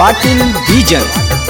पाटील बीजन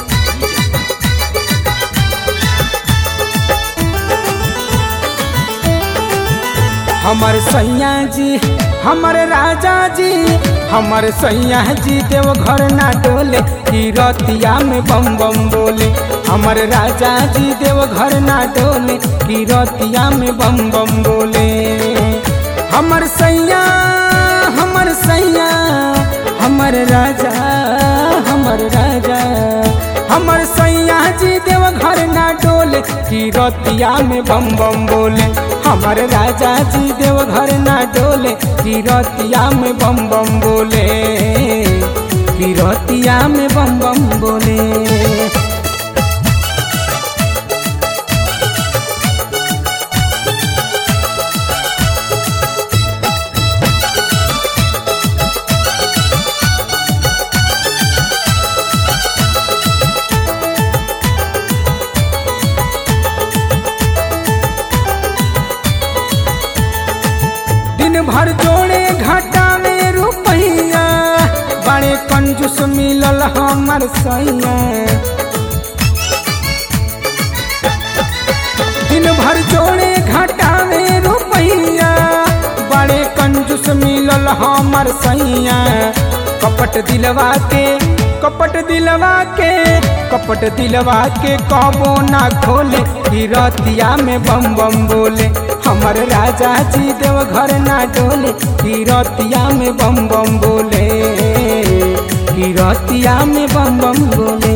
हमर सैया जी हमर राजा जी हमर सैया जी देव घर ना डोले की रतिया में बम बम बोले हमर राजा जी देव घर ना डोले की रतिया में बम बम बोले हमर सैया हमर सैया हमर राजा हमर राजा हमर सैया जी देव घर ना डोले की रतिया में बम बम बोले हमर राजा जी देव घर ना डोले की रतिया में बम बम बोले की रतिया में बम बम बोले दिन भर जोड़े घाटा में रुपैया बड़े कंजूस मिलल हमर सैया दिन भर जोड़े घाटा में रुपैया बड़े कंजूस मिलल हमर सैया कपट दिलवा के कपट दिलवा के कपट दिलवा के कबो ना खोले की रतिया में बम बम बोले हमर राजा जी देव घर ना डोले की रतिया में बम बम बोले की रतिया में बम बम बोले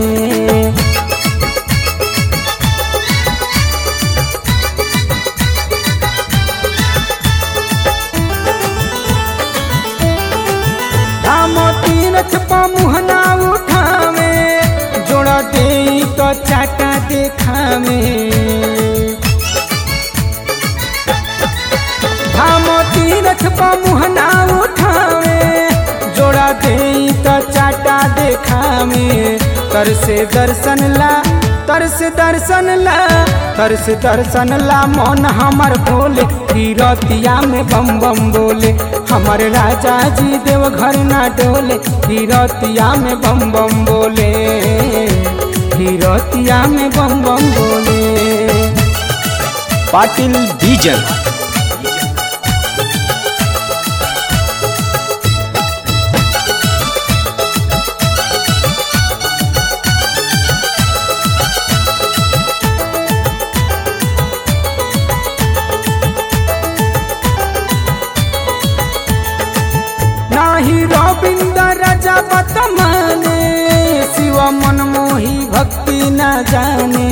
धाम तीरथ मुहना उठावे जोड़ा दे तो चाटा देखावे धाम तीरथ मुहना उठावे जोड़ा दे तो चाटा देखावे तर से दर्शन ला तर से दर्शन ला तर से दर्शन ला मन हमर भोले की रतिया में बम बम बोले हमर राजा जी देव घर ना डोले की रतिया में बम बम बोले की रतिया में बम बम बोले पाटील बीजन नाही रविंद्र राजा बतमाने शिव मनमोही भक्ति न जाने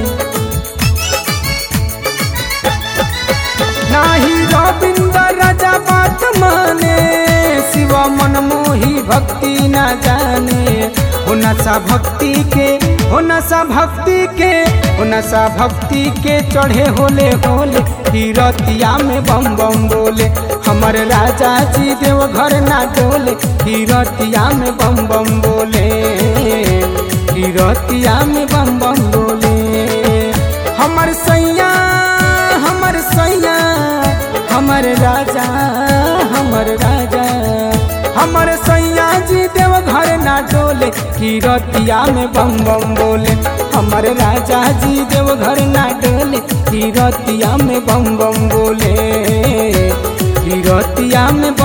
नाही रविंद्र राजा बात माने शिव मनमोही भक्ति न जाने हो नशा भक्ति के हो नशा भक्ति के हो नशा भक्ति के चढ़े होले होले की रतिया में बम बम बोले हमर राजा जी देव घर ना डोले की रतिया में बम बम बोले की रतिया में बम बम बोले हमर सैया हमर सैया हमर राजा हमर राजा हमर सैया जी देव घर ना डोले की रतिया में बम बम बोले हमर राजा जी देव घर ना डोले की रतिया में बम बम बोले की रतिया में बम